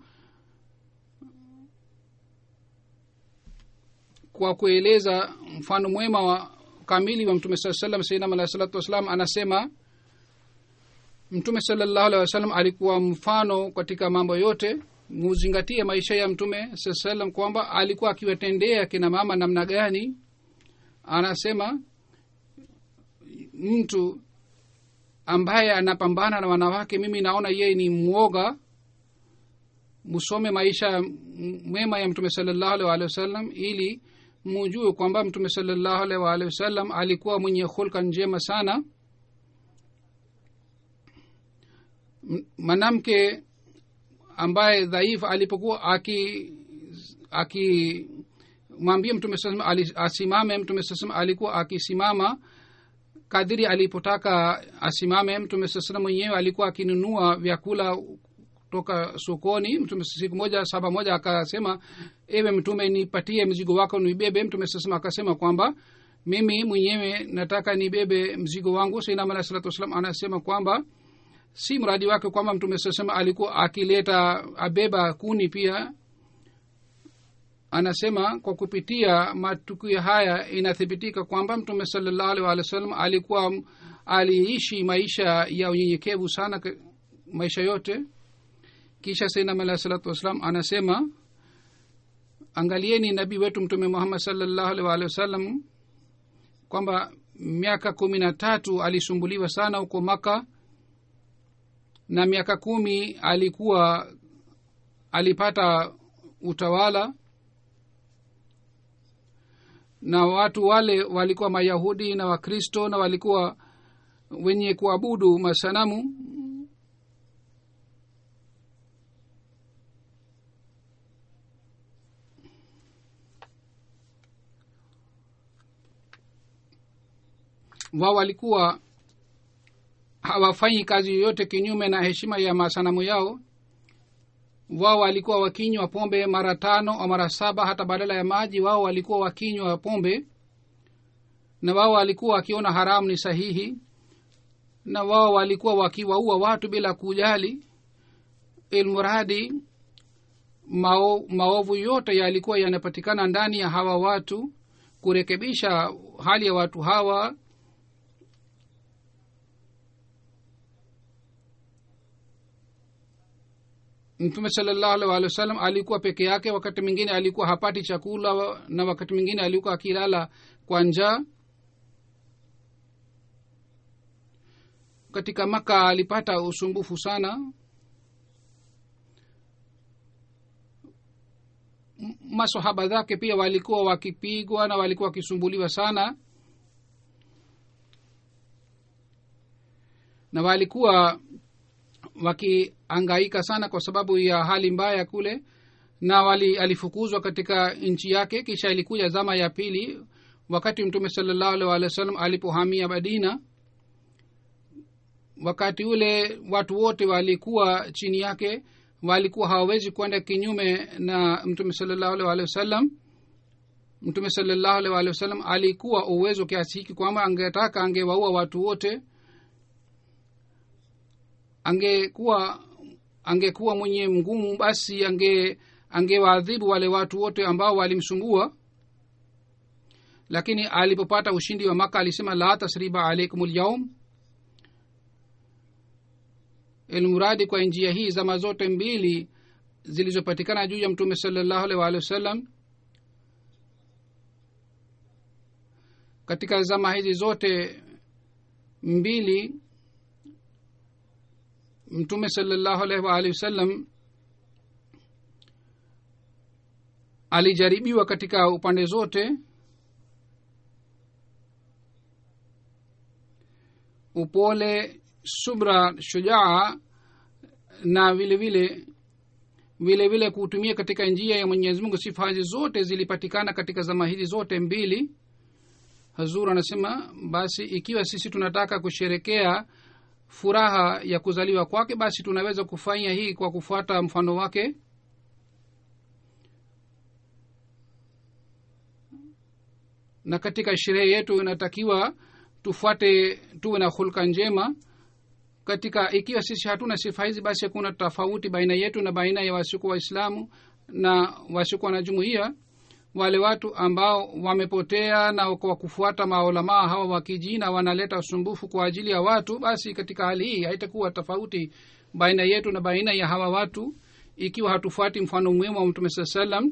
kwa kueleza mfano mwema wa kamili wa mtume saa salam sainam alahi salatu wassalam anasema mtume salallahu alehi wasallam alikuwa mfano katika mambo yote muzingatie maisha ya mtume saa salam kwamba alikuwa akiwatendea kina mama namna gani anasema mtu ambaye anapambana na wanawake mimi naona yeye ni mwoga musome maisha m- mema ya mtume salallahu alaihi waalihi wasallam ili mujue kwamba mtume salallahu alaihi waalihi wasallam alikuwa mwenye hulka njema sana M- mwanamke ambaye dhaifu alipokuwa aki akimwambia mtume saa salam ali- asimame mtume saa salam alikuwa akisimama kadiri alipotaka asimame mtume saa salam mwenyewe alikuwa akinunua vyakula toka sokoni mtume siku moja saba moja akasema ewe mtume nipatie mzigo wako nibebe mtume saa salam akasema kwamba mimi mwenyewe nataka nibebe mzigo wangu sainam alah salatu wassalam anasema kwamba si mradi wake kwamba mtume saa salam alikuwa akileta abeba kuni pia anasema kwa kupitia matukio haya inathibitika kwamba mtume salallahu alih walih wa sallam alikuwa aliishi maisha ya unyenyekevu sana ka- maisha yote kisha sainam alahi salatu wassalam anasema angalieni nabii wetu mtume muhammad salallahu alih walih wasallam kwamba miaka kumi na tatu alisumbuliwa sana huko maka na miaka kumi alikuwa alipata utawala na watu wale walikuwa mayahudi na wakristo na walikuwa wenye kuabudu masanamu wao walikuwa hawafanyi kazi yoyote kinyume na heshima ya masanamu yao wao walikuwa wakinywa pombe mara tano au mara saba hata badala ya maji wao walikuwa wakinywa pombe na wao walikuwa wakiona haramu ni sahihi na wao walikuwa wakiwaua watu bila kujali ilmuradi mao, maovu yote yalikuwa yanapatikana ndani ya hawa watu kurekebisha hali ya watu hawa mtume salallahu alih walih wa sallam alikuwa peke yake wakati mwingine alikuwa hapati chakula na wakati mwingine alikuwa akilala kwa njaa katika maka alipata usumbufu sana M- masahaba zake pia walikuwa wakipigwa na walikuwa wakisumbuliwa sana na walikuwa wakiangaika sana kwa sababu ya hali mbaya kule na wali alifukuzwa katika nchi yake kisha ilikuja zama ya pili wakati mtume salallahu alih walih wa sallam alipohamia madina wakati ule watu wote walikuwa chini yake walikuwa hawawezi kwenda kinyume na mtume salallahu alih walih wasallam mtume salallahu alih walih wasallam alikuwa uwezo kiasi hiki kwamba angetaka angewaua watu wote angekuwa angekuwa mwenye mgumu basi ange angewaadhibu wale watu wote ambao walimsumbua lakini alipopata ushindi wa maka alisema la tasriba alaikum lyaum ilmuradi kwa njia hii zama zote mbili zilizopatikana juu ya mtume salallahu alih waalihi wasallam katika zama hizi zote mbili mtume salallahu alaihi waalihi wasallam alijaribiwa katika upande zote upole subra shujaa na vile vile vile vile kutumia katika njia ya mwenyezi mungu sifa hizi zote zilipatikana katika zama hizi zote mbili hazur anasema basi ikiwa sisi tunataka kusherekea furaha ya kuzaliwa kwake basi tunaweza kufanya hii kwa kufuata mfano wake na katika sherehe yetu inatakiwa tufuate tuwe na hulka njema katika ikiwa sisi hatuna sifa hizi basi hakuna tofauti baina yetu na baina ya wasiku waislamu na wasiokuwa na jumuiya wale watu ambao wamepotea na kwa kufuata maulamaa hawa wakijina wanaleta usumbufu kwa ajili ya watu basi katika hali hii haitakuwa tofauti baina yetu na baina ya hawa watu ikiwa hatufuati mfano mwema wa mtume saa salam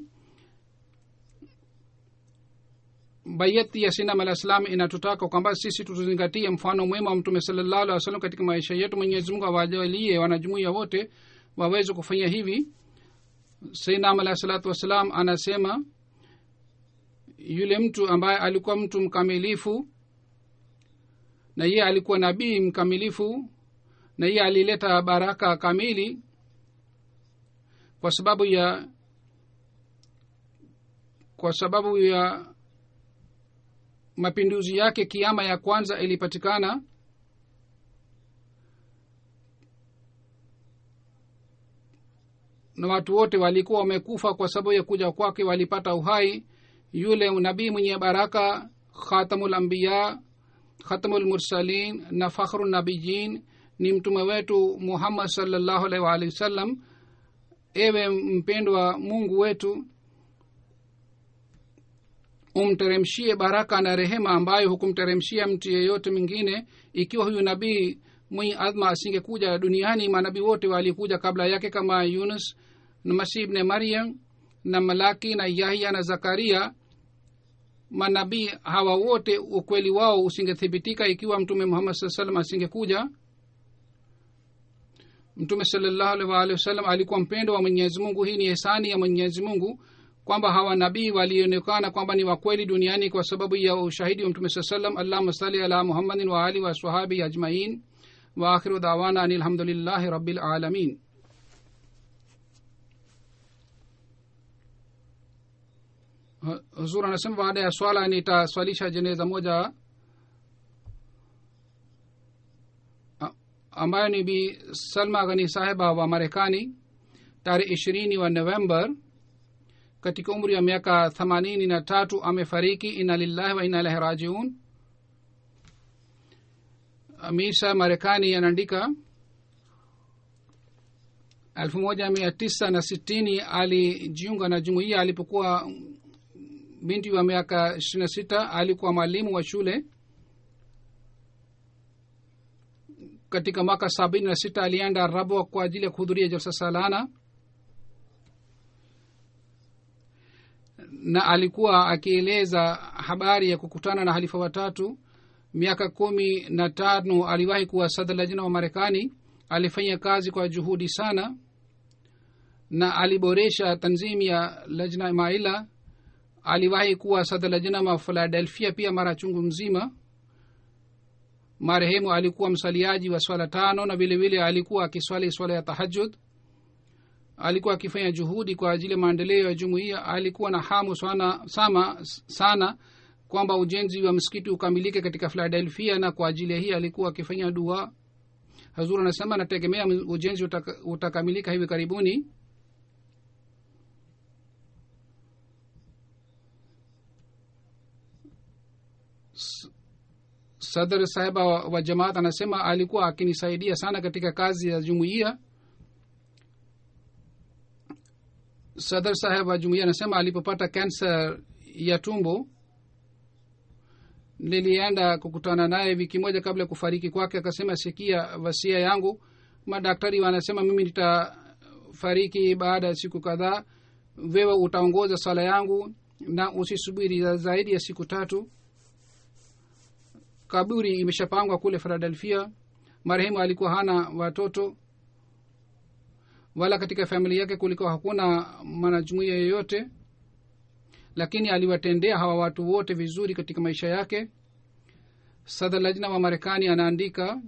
bayati ya sinam alah salam inatutaka kwamba sisi tuzingatie mfano mwema wa mtume salallahu alih wasallam katika maisha yetu mwenyezi mungu awajalie wanajumuia wote waweze kufanya hivi sainam alahi salatu wassalam anasema yule mtu ambaye alikuwa mtu mkamilifu na yeye alikuwa nabii mkamilifu na yeye alileta baraka kamili kwa sababu ya kwa sababu ya mapinduzi yake kiama ya kwanza ilipatikana na watu wote walikuwa wamekufa kwa sababu ya kuja kwake walipata uhai yule nabii mwenye baraka khatamul ambiya khatamul mursalin na fakhru nabiyin ni mtume wetu muhammad salllahu alaihi waalihi wasallam ewe mpendwa mungu wetu umteremshie baraka na rehema ambayo hukumteremshia mtu yeyote mwingine ikiwa huyu nabii mwenye adhma asingekuja duniani manabii wote walikuja kabla yake kama yunus na masih ibne maryam na malaki na yahya na zakaria manabii hawa wote ukweli wao usingethibitika ikiwa mtume muhammad saa salam asingekuja mtume salallahu alaihi waalihi wasallam alikuwa mpendo wa mwenyezi mungu hii ni hisani ya mwenyezi mungu kwamba hawa nabii walionekana kwamba ni wakweli duniani kwa sababu ya ushahidi wa mtume saa salam allahuma sali ala muhammadin wa ali wasahabi ajmain wa akhiru dawana ani alhamdulillahi rabilalamin huzur anasema baada ya swala nitaswalisha jeneza moja ambayo ni bi salma ghani sahiba wa marekani tarehe ishirini wa november katika umri wa miaka themanini na tatu amefariki ina lillahi wa ina ilahi rajiun misa marekani anaandika elfu moja mia tisa na sitini alijiunga na jumuiya alipokuwa binti wa miaka ishiri na sita alikuwa mwalimu wa shule katika mwaka sabini na sita alienda rabwa kwa ajili ya kuhudhuria jalsa salana na alikuwa akieleza habari ya kukutana na halifa watatu miaka kumi na tano aliwahi kuwa sadha lajina wa marekani alifanya kazi kwa juhudi sana na aliboresha tanzimu ya lajna maila aliwahi kuwa sadha lajina wa philadelphia pia mara chungu mzima marehemu alikuwa msaliaji wa swala tano na vilevile alikuwa akiswali swala ya tahajud alikuwa akifanya juhudi kwa ajili ya maendeleo ya jumuiya alikuwa na hamu sana, sama, sana kwamba ujenzi wa msikiti ukamilike katika philadelphia na kwa ajili ya hii alikuwa akifanya dua hazur anasema anategemea ujenzi utaka, utakamilika hivi karibuni sadr sahiba wa, wa jamaat anasema alikuwa akinisaidia sana katika kazi ya jumuiya sadr saheb wa jumuiya anasema alipopata kansa ya tumbo nilienda kukutana naye wiki moja kabla ya kufariki kwake akasema sikia wasia yangu madaktari wanasema mimi nitafariki baada ya siku kadhaa wewe utaongoza sala yangu na usisubiri zaidi ya siku tatu kaburi imeshapangwa kule philadelphia marehemu alikuwa hana watoto wala katika familia yake kulikuwa hakuna mwanajumuia yeyote lakini aliwatendea hawa watu wote vizuri katika maisha yake sadha lajna wa marekani anaandika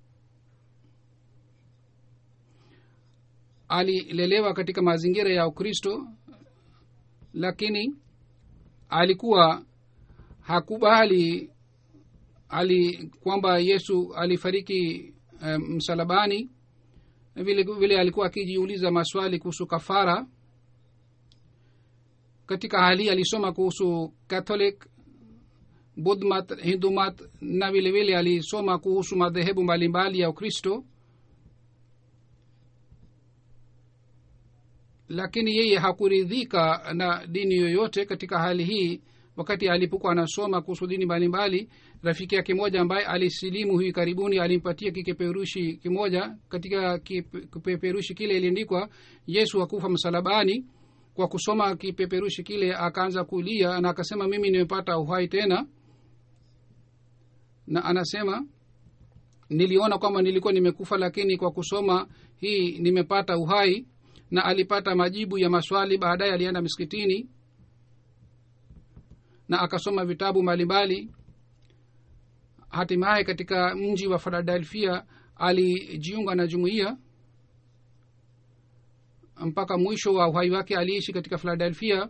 alilelewa katika mazingira ya ukristo lakini alikuwa hakubali ali kwamba yesu alifariki um, msalabani vile vile alikuwa akijiuliza maswali kuhusu kafara katika hali alisoma kuhusu catholic budmat hindumat na vile vile alisoma kuhusu madhehebu mbalimbali ya ukristo lakini yeye hakuridhika na dini yoyote katika hali hii wakati alipokuwa anasoma kuhusu dini mbalimbali rafiki yake moja ambaye alisilimu hivi karibuni alimpatia kipeperushi kimoja katika kipeperushi kile iliandikwa yesu hakufa msalabani kwa kusoma kipeperushi kile akaanza kulia na akasema mimi nimepata uhai tena na anasema niliona kwamba nilikuwa nimekufa lakini kwa kusoma hii nimepata uhai na alipata majibu ya maswali baadaye alienda miskitini na akasoma vitabu mbalimbali hatimaye katika mji wa philadelphia alijiunga na jumuiya mpaka mwisho wa uhai wake aliishi katika philadelphia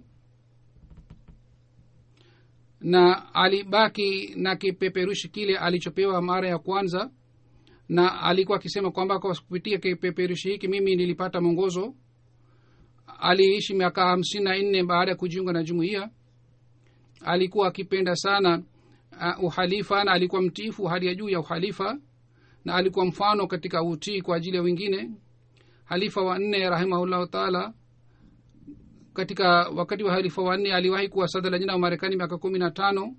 na alibaki na kipeperushi kile alichopewa mara ya kwanza na alikuwa akisema kwamba kwa kupitia kipeperushi hiki mimi nilipata mwongozo aliishi miaka hamsini na nne baada ya kujiunga na jumuiya alikuwa akipenda sana uh, uhalifa na alikuwa mtiifu hali ya juu ya uhalifa na alikuwa mfano katika utii kwa ajili ya wengine halifa wa nne rahimahullahu taala katika wakati wa halifa wa nne aliwahi kuwa sada la jina wa marekani miaka kumi na tano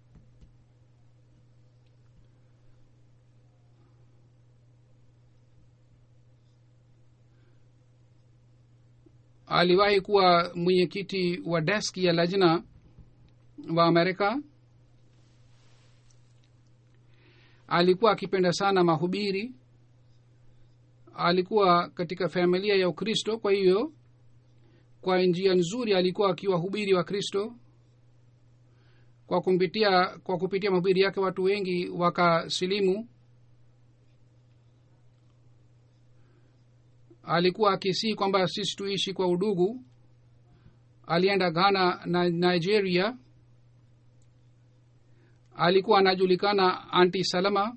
aliwahi kuwa mwenyekiti wa deski ya lajna wa amerika alikuwa akipenda sana mahubiri alikuwa katika familia ya ukristo kwa hiyo kwa njia nzuri alikuwa akiwahubiri wa kristo kwa kumpitia kwa kupitia mahubiri yake watu wengi wakasilimu alikuwa akisii kwamba sisi tuishi kwa udugu alienda ghana na nigeria alikuwa anajulikana anti salama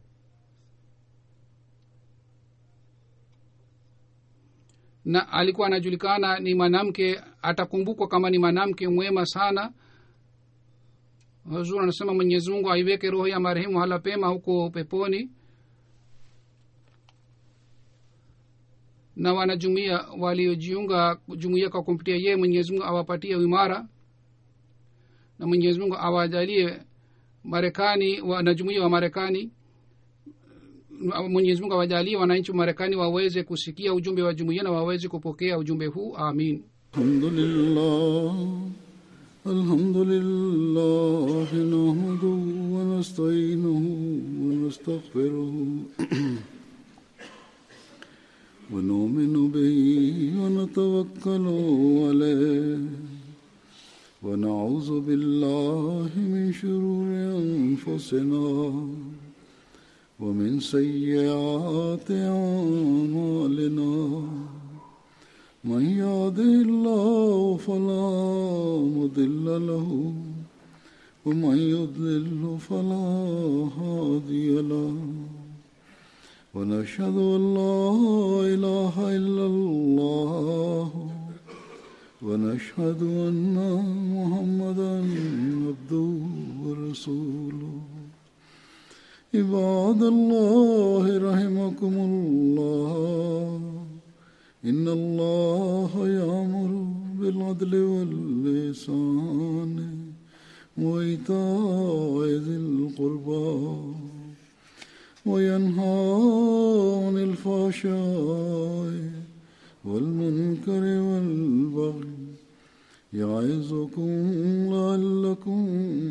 na alikuwa anajulikana ni mwanamke atakumbukwa kama ni mwanamke mwema sana huzur anasema mwenyezi mungu aiweke roho ya marehemu hala pema huko peponi na wanajumuia waliojiunga jumuia kwa kumpitia yeye mwenyezi mungu awapatie uimara na mwenyezi mungu awajalie marekani wanajumuia wa marekani mwenyezi mungu awajalie wananchi wa marekani waweze kusikia ujumbe wa jumuia na waweze kupokea ujumbe huu amin الحمد لله الحمد لله نحمده ونستعينه ونستغفره ونؤمن به ونتوكل عليه ونعوذ بالله من شرور أنفسنا ومن سيئات أعمالنا من يهده الله فلا مضل له ومن يضلل فلا هادي له ونشهد ان لا اله الا الله ونشهد ان محمدا عبده ورسوله عباد الله رحمكم الله إن الله يأمر بالعدل واللسان وإيتاء ذي القربى وينهى عن الفحشاء والمنكر والبغي يعظكم لعلكم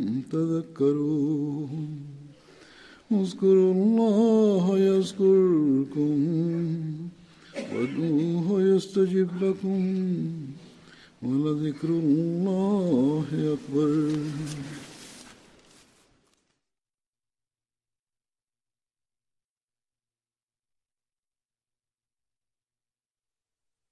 تذكرون اذكروا الله يذكركم وادعوه يستجب لكم ولذكر الله أكبر